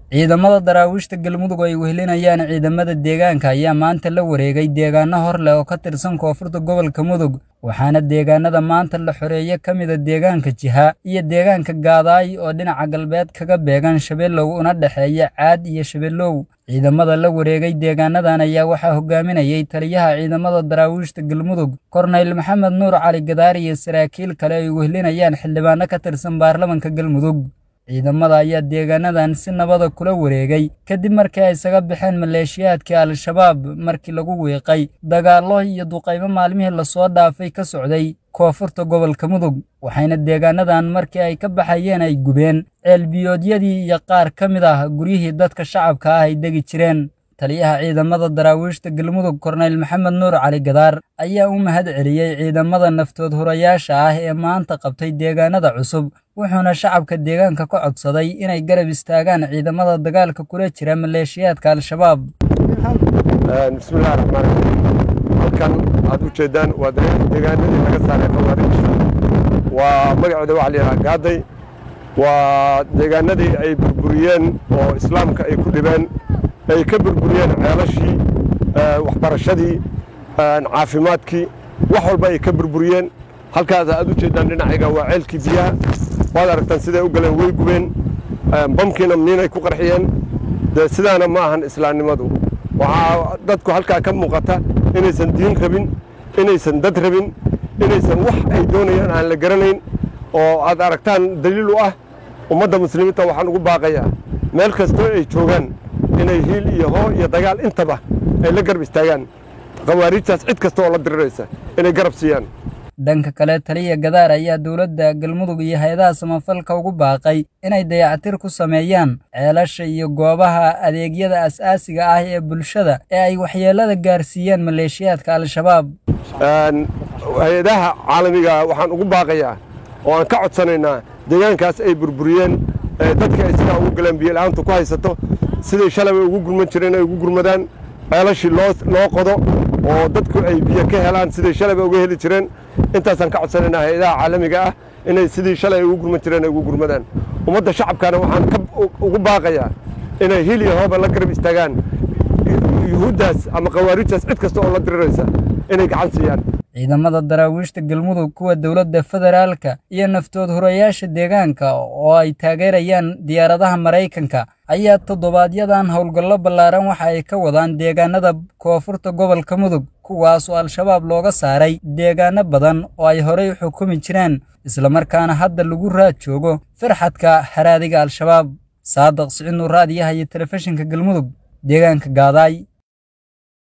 ciidamada daraawiishta galmudug oo ay wehelinayaan ciidamada deegaanka ayaa maanta la wareegay deegaano hor leh oo ka tirsan koonfurta gobolka mudug waxaana deegaanada maanta la xoreeye ka mida deegaanka jiha iyo deegaanka gaadaay oo dhinaca galbeed kaga beegan shabeellow una dhexeeya caad iyo shabeellow ciidamada la wareegay deegaanadan ayaa waxaa hogaaminayay taliyaha ciidamada daraawiishta galmudug korneyl maxamed nuur cali gadaari iyo saraakiil kale ay wehelinayaan xildhibaano ka tirsan baarlamanka galmudug ciidamada ayaa deegaanadan si nabada kula wareegay kadib markii ay isaga baxeen maleeshiyaadkii al-shabaab markii lagu wiiqay dagaallo iyo duqaymo maalmihii lasoo dhaafay ka socday koonfurta gobolka mudug waxayna deegaanadan markii ay ka baxayeen ay gubeen ceelbiyoodyadii iyo qaar ka mid ah guryihii dadka shacabka ah ay degi jireen taliyaha ciidamada daraawiishta galmudug korneyl maxamed nuur cali gadaar ayaa u mahad celiyey ciidamada naftood hurayaasha ah ee maanta qabtay deegaanada cusub wuxuuna shacabka deegaanka ka codsaday inay garab istaagaan ciidamada dagaalka kula jira maleeshiyaadka al-shabaab bismillahi raxmaan raxiim halkan aad u jeedaan waa deegaanadii laga saaray khawaarijta waa magaceeda waxa la yidhaha gaaday waa deegaanadii ay burburiyeen oo islaamka ay ku dhibeen ay ka burburiyeen ceelashii waxbarashadii caafimaadkii wax walba ay ka burburiyeen halkaas aad u jeedaan dhinacayga waa ceelkii biyaha waad aragtaan siday u galeen way gubeen bamkiina miinay ku qarxiyeen dee sidaana ma ahan islaamnimadu waxaa dadku halkaa ka muuqata inaysan diin rabin inaysan dad rabin inaysan wax ay doonayaan aan la garanayn oo aad aragtaan daliil u ah ummadda muslimiinta waxaan ugu baaqayaa meel kastoo ay joogaan inay hiil iyo hoo iyo dagaal intaba ay la garab istaagaan khawaariijtaas cid kasta oo la diriraysa inay garab siiyaan dhanka kale taliya gadaar ayaa dowladda galmudug iyo hay-adaha samafalka ugu baaqay inay dayactir ku sameeyaan ceelasha iyo goobaha adeegyada as-aasiga ah ee bulshada ee ay waxyeellada gaarsiiyeen maleeshiyaadka al-shabaab hay-adaha caalamiga waxaan ugu baaqayaa oo aan ka codsanaynaa deegaankaas ay burburiyeen dadka ay sidaa ugu galeen biyola'aantu ku haysato siday shalabay ugu gurman jireen ay ugu gurmadaan ceelashii loo qodo oo dadku ay biyo ka helaan siday shalaba uga heli jireen intaasaan ka codsanaynaa hay-adaha caalamiga ah inay sidii shalay ay ugu gurman jireen ay ugu gurmadaan ummadda shacabkana waxaan ugu baaqayaa inay hil iyo hooba la garab istaagaan yuhuuddaas ama khawaarijtaas cid kasta oo la diriraysa inay gacan siiyaan ciidamada daraawiishta galmudug kuwa dowladda federaalka iyo naftood hurayaasha deegaanka oo ay taageerayaan diyaaradaha maraykanka ayaa toddobaadyadan howlgallo ballaaran waxa ay ka wadaan deegaanada koonfurta gobolka mudug kuwaas oo al-shabaab looga saaray deegaano badan oo ay horey xukumi jireen islamarkaana hadda lagu raad joogo farxadka haraadiga al-shabaab saadaq siciid nuur raadiyaha iyo telefishinka galmudug deegaanka gaadaay